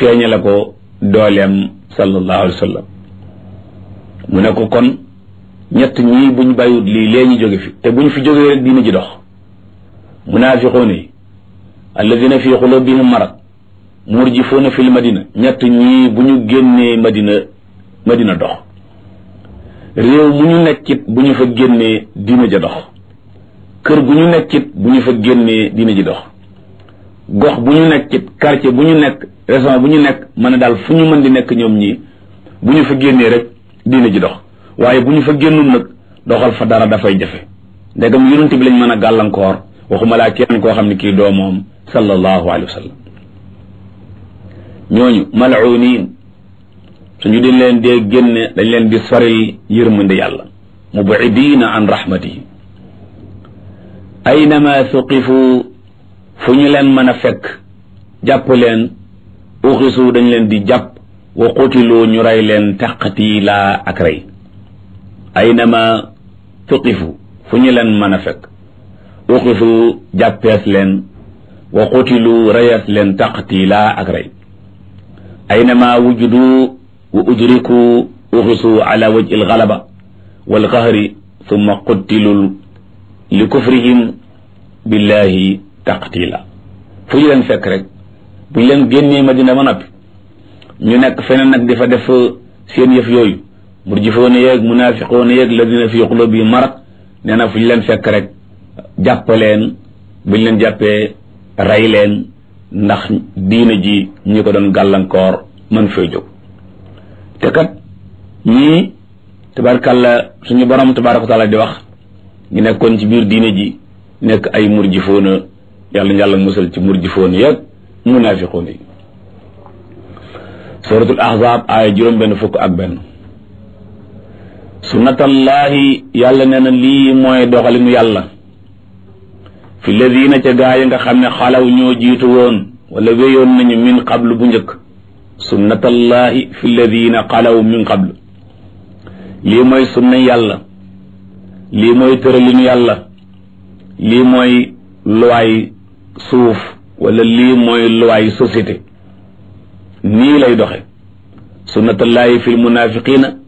feeñale ko dooleem sallallahu alayhi wa sallam mu ne ko kon ñett ñii buñ bàyyiwut lii lee ñu jóge fi te buñ fi jógee rek diina ji dox munaafiquun yi alladina fi xulubihim marad murjifuuna fil madina ñett ñii bu ñu génnee madina madina dox réew mu ñu nekkit bu ñu fa génnee diina ja dox kër gu ñu nekkit bu ñu fa génnee diina ji dox gox bu ñu nekkit quartier bu ñu nekk région bu ñu nekk mën a daal fu ñu mën di nekk ñoom ñii bu ñu fa génnee rek diina ji dox waaye bu ñu fa génnul nag doxal fa dara dafay jafe ndegam yonent bi lañ mën a gàllankoor waxuma laa kenn koo xam ne kii doo moom sallallahu alayhi wa sallam ñooñu mal'uuniin suñu dañ leen dee génne dañ leen di soril yërmande yàlla mubidiina an rahmatihi aynama suqifu fu ñu leen mën a fekk jàpp leen uxisu dañ leen di jàpp wa qutilu ñu rey leen taqtiila ak rey aynama suqifu fu ñu leen mën a fekk uxisu jàppees leen wa qutilu reyees leen taqtiila ak rey aynama wujudu wa udriku uxisu ala wajhi algalaba walqahri summa quttilul li kufrihim billahi taqtila fu ñu leen fekk rek bu ñu leen génnee madina ba noppi ñu nekk feneen nag di fa def seen yëf yooyu murjifoona yeeg munaafiqoona yeeg ladina fi qulubihim marad nee na fu ñu leen fekk rek jàpp leen bu ñu leen jàppee rey leen ndax diina ji ñi ko doon gàllankoor mën fay jóg te kat ñii tabarkàlla suñu borom tabaraka wa taala di wax ñu nekkoon ci biir diina ji nekk ay murjifoona yàlla ñu yàlla musal ci murjifoona yeeg munaafiqoona yi suratul ahzab aaya juróom benn fukk ak benn sunnatallahi yàlla nee na lii mooy doxalinu yàlla fi ladina ca gaa yi nga xam ne xalaw ñoo jiitu woon wala wéyoon nañu min qablu bu njëkk sunnatallahi fi ladina xalaw min qablu lii mooy sunna yàlla lii mooy tëralinu yàlla lii mooy luwaay suuf wala lii mooy luwaay société nii lay doxe sunnatallahi fi lmunafiqina